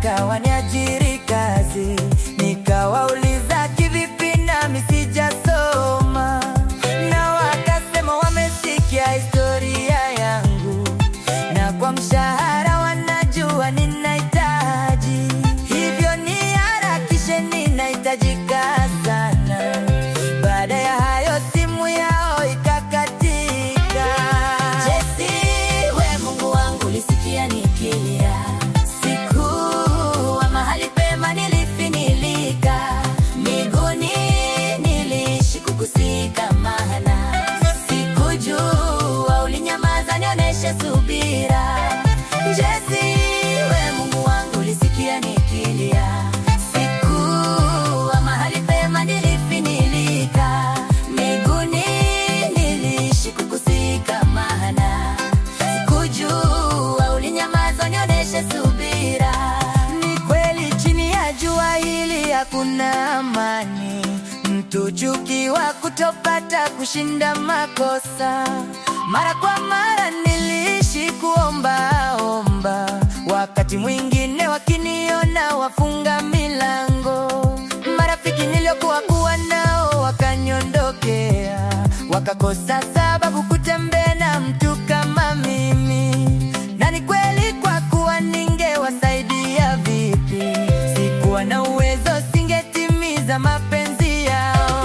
wakataka waniajiri kazi, nikawauliza kivipi, nami sijasoma, na wakasema wamesikia historia yangu, na kwa mshahara wanajua ninahitaji, hivyo niharakishe, ninahitajika sana. Baada ya hayo simu yao ikakatika. Jesse, we Mungu wangu, lisikia nikilia, sikuwa mahali pema, nilifinilika miguuni, niliishi kukusika, maana sikujua ulinyamaza, nioneshe subira. Jesse, we Mungu wangu, lisikia nikilia, sikuwa mahali pema, nilifinilika miguuni, niliishi kukusika, maana sikujua ulinyamaza, nioneshe subira. Ni kweli chini ya jua hili hakuna amani, mtu chukiwa kutopata kushinda makosa. Mara kwa mara niliishi kuomba omba, wakati mwingine wakiniona wafunga milango. Marafiki niliokuwa kuwa nao wakaniondokea, wakakosa sababu kutembea na mtu kama mimi. Na ni kweli kwa kuwa ningewasaidia vipi, sikuwa na uwezo, singetimiza mapenzi yao.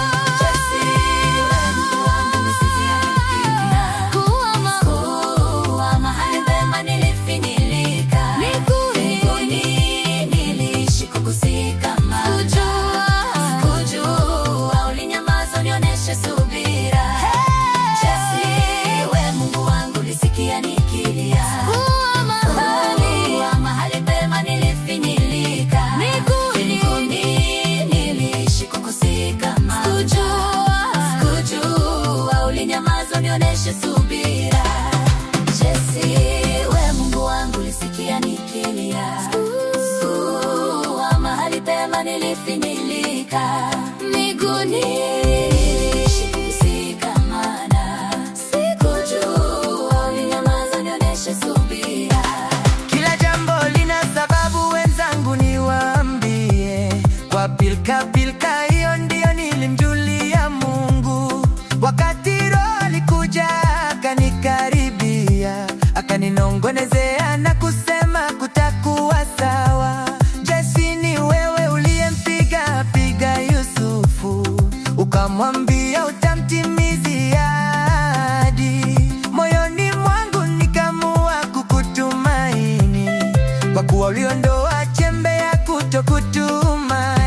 Kuwa mahali pema nilifinilika, miguuni niliishi kukusika, maana sikujua ulinyamaza, unioneshe subira. Jesse, we Mungu wangu, lisikia nikilia, kuwa mahali pema nilifinilika, miguuni niliishi kukusika, maana sikujua ulinyamaza, unioneshe subira. Jesse, we Mungu wangu, lisikia nikilia, kuwa mahali pema nilifinilika, miguuni niliishi kukusika, maana sikujua ulinyamaza, unioneshe subira. Kila jambo lina sababu, wenzangu, niwaambie. Kwa pilka pilka hiyo ndiyo nilimjulia Mungu, wakati Roho alikuja akanikaribia, akaninongonezea na kusema kutakuwa sawa. Jesse, ni wewe uliyempiga piga Yusufu, ukamwambia utamtimizia ahadi. Moyoni mwangu nikamua kukutumaini, kwa kuwa uliondoa chembe ya kutokutumai.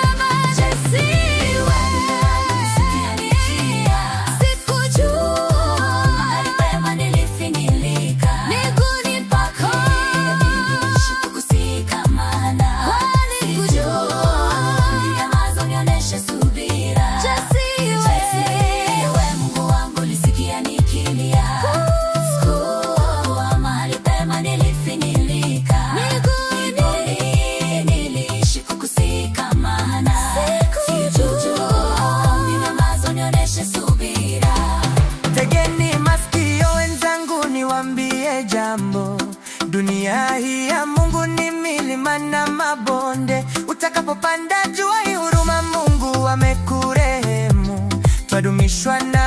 Tegeni masikio wenzangu, niwambie jambo. Dunia hii ya Mungu ni milima na mabonde. Utakapopanda jua hii huruma, Mungu amekurehemu. Twadumishwa na